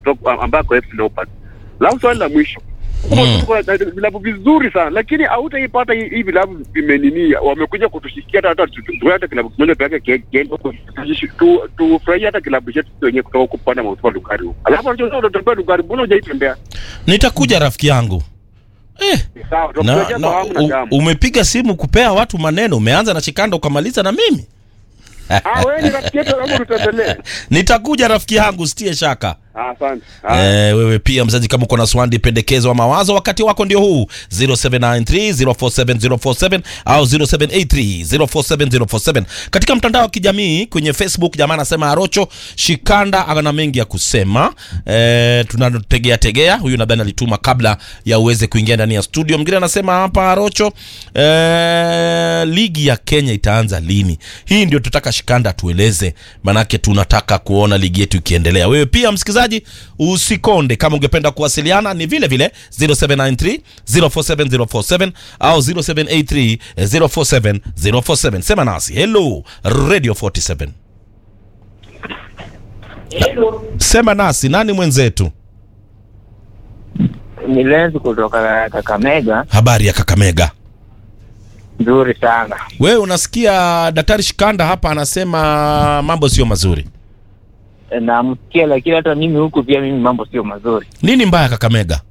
kutoka- ambako FC Leopards. Alafu swali la mwisho Mm. tuko na vilabu vizuri sana lakini hautaipata hii hii vilabu vimenini wamekuja kutushikia hata hata tu- tu- hata kilabu kimoja peke yake kiende huko, tujishi- tu- tufurahie hata kilabu chetu sisi wenyewe kutoka kupanda mautupa Lugari huko. Alafu unajua unatembea Lugari, mbona hujaitembea? Nitakuja rafiki yangu eh, Sawa, na, tutakujia na, kwa hamu na u, gamu. umepiga simu kupea watu maneno, umeanza na Chikanda ukamaliza na mimi. Ah, wewe ni rafiki yetu, hebu tutembelee. Nitakuja rafiki yangu, sitie shaka. Ah, Asante. Ah. Eh, wewe pia mzazi, kama uko na swali, pendekezo wa mawazo, wakati wako ndio huu 0793047047 au 0783047047 katika mtandao wa kijamii kwenye Facebook. Jamaa anasema Arocho Shikanda ana mengi ya kusema. Eh, tunategea tegea, huyu nadhani alituma kabla ya uweze kuingia ndani ya studio. Mwingine anasema hapa Arocho, eh, ligi ya Kenya itaanza lini? Hii ndio tutaka Shikanda tueleze, manake tunataka kuona ligi yetu ikiendelea. Wewe pia msikilizaji, usikonde. Kama ungependa kuwasiliana ni vile vile 0793 047047 au 0783 047047. Sema nasi. Hello Radio 47. Sema nasi, nani mwenzetu? ni Lenzi kutoka Kakamega. Habari ya Kakamega. Nzuri sana. Wewe unasikia Daktari Shikanda hapa anasema mambo sio mazuri. E, Namsikia, lakini hata mimi huku pia mimi mambo sio mazuri. Nini mbaya Kakamega?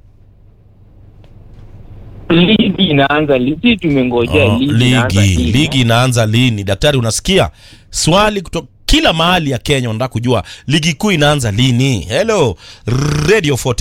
Ligi inaanza ligi, tumengojea Oh, ligi inaanza ligi lini? ligi inaanza lini? Daktari, unasikia swali kutoka kila mahali ya Kenya, unataka kujua ligi kuu inaanza lini? Hello Radio 40